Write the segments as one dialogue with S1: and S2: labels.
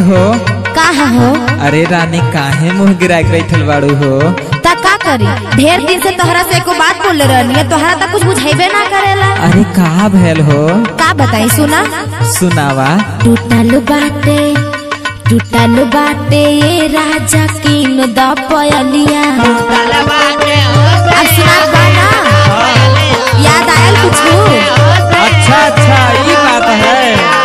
S1: हो
S2: का हो
S1: अरे रानी काहे मुंह गिरा के बैठल बाड़ू हो
S2: ता का करी ढेर दिन से तोहरा से एको बात बोले रहनी है तोहरा तो कुछ बुझाइबे ना करेला
S1: अरे का भैल हो
S2: का बताई सुना
S1: सुनावा
S2: टूटल बाटे टूटल बाटे ये राजा किन द पयलिया अब सुना गाना याद आयल कुछ
S1: अच्छा अच्छा ये बात है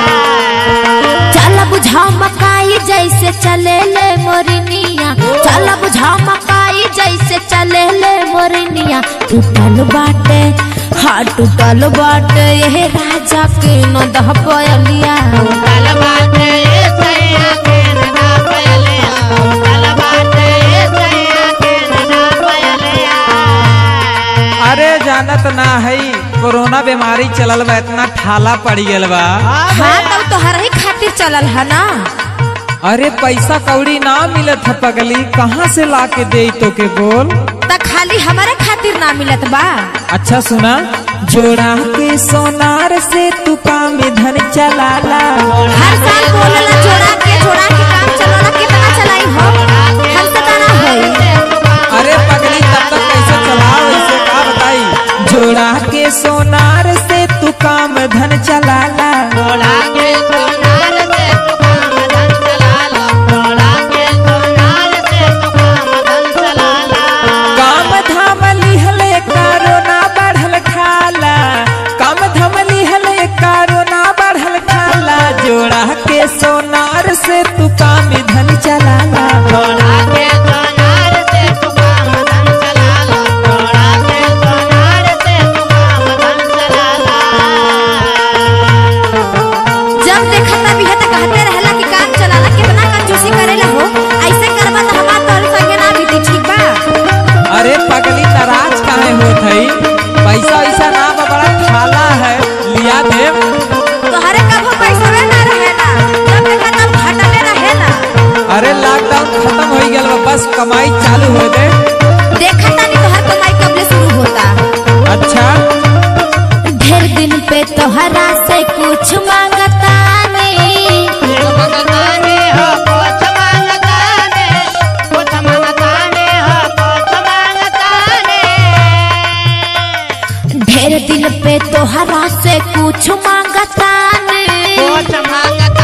S2: चल बुझा मकाई जैसे चले ले मोरनिया चल बुझा मकाई जैसे चले ले मोरनिया टूटल बाटे हाँ टूटल बाटे ये राजा के न दह पयलिया
S1: अरे जानत ना है कोरोना बीमारी चलल बा इतना ठाला पड़ गल बा
S2: हाँ तब तोहरा ही खातिर चलल है ना
S1: अरे पैसा कौड़ी ना मिलत है पगली कहाँ से ला के दे तो के बोल
S2: त खाली हमारे खातिर ना मिलत बा
S1: अच्छा सुना जोड़ा के सोनार से तू काम धन चलाला
S2: हर साल बोलला जोड़ा के जोड़ा के काम चलाना कितना चलाई हो हमसे तो ना होई
S1: अरे पगली तब तक कैसे चलाओ इसे का बताई जोड़ा के सोनार से तू काम धन चलाला काम धाम लिहले कारोना बढ़ल खाला काम धाम लिहले कारोना बढ़ल खाला जोड़ा के सोनार से तू काम धन चलाला
S2: जब देखा तभी है तो कहते रहला कि काम चलाला कितना कंजूसी करेला हो ऐसे करबा तो हमार तोहर संगे ना बीती ठीक बा
S1: अरे पगली नाराज काहे होत हई पैसा वैसा ना बा बड़ा थाला है लिया दे
S2: तोहरे कभो पैसा में ना रहेला जब देखा तब घटले रहेला
S1: अरे लॉकडाउन खत्म हो गया बा, बस कमाई चालू हो दे
S2: देखा तानी तोहर कमाई कब से शुरू होता
S1: अच्छा
S2: ढेर दिन पे तोहरा से कुछ मांगता नहीं ढेर दिन पे तोहरा से कुछ मांगता नहीं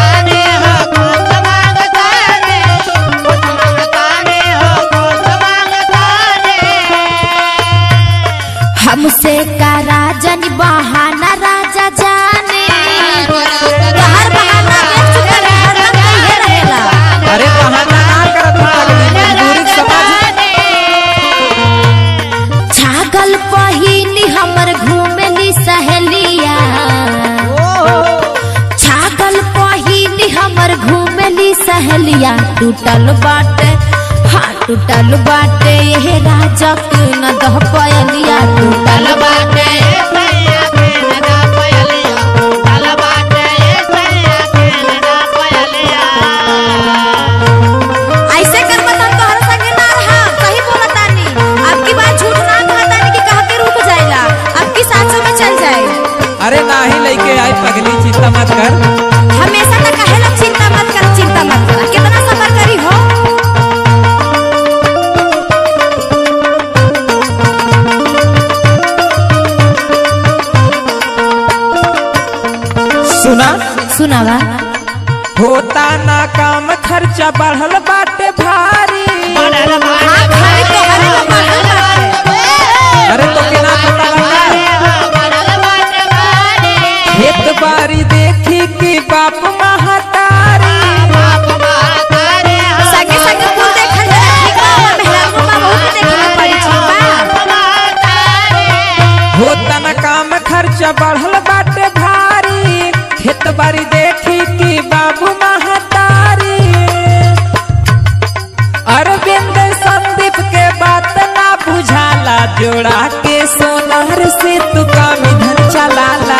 S2: हमसे का राजन बहाना राजा जाने हर बहाना देख चुका है, हरदम कहिए रहेला
S1: अरे बहाना ना करत हूँ पगली मजबूरी के समझ
S2: छागल पहिनी हमर घूमेली सहेलिया छागल पहिनी हमर घूमेली सहेलिया टूटल बाटे हाँ टूटल बाटे ये राजा के न दह पयलिया टूटल बाटे ऐसे कर बता तोहर संगे ना रहा सही बोलतानी अब की बात झूठ ना कहतानी कि कह के रुक जाएला अब की साचो में चल जाए
S1: अरे ना ही लेके आई पगली चिंता मत कर
S2: हमेशा तो कहेला चिंता मत कर चिंता मत कर कितना सफर करी हो
S1: सुना
S2: सुनावा
S1: होता ना काम खर्चा बढ़ल बाटे भारी
S2: हाँ खाली तोहरे को बढ़ल बाटे।
S1: अरे तो के ना पता लगा खेत बारी देखी कि बाप महतारी
S2: संगे संगे कुल देखल जाला ठीक बा और मेहरारू बा बहुत देखे में पड़ी ठीक बा
S1: होता ना काम खर्चा बढ़ल बाटे भारी खेत बारी देखी कि बाबू महतारी अरविंद संदीप के बात ना बुझाला जोड़ा के सोनार से तू काम धन चलाला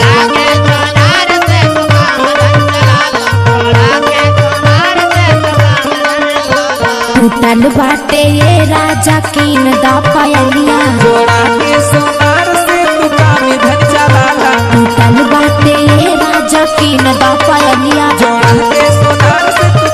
S2: टूटल बाटे ये राजा कीन दा पयलिया
S1: जोड़ा के सोनार से तू काम धन चलाला
S2: टूटल बाटे ये राजा कीन दा पयलिया
S1: जोड़ा के सोनार से तू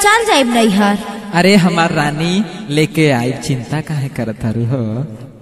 S2: चल जाइब नैहर
S1: अरे हमार रानी लेके आई चिंता काहे करत हरु हो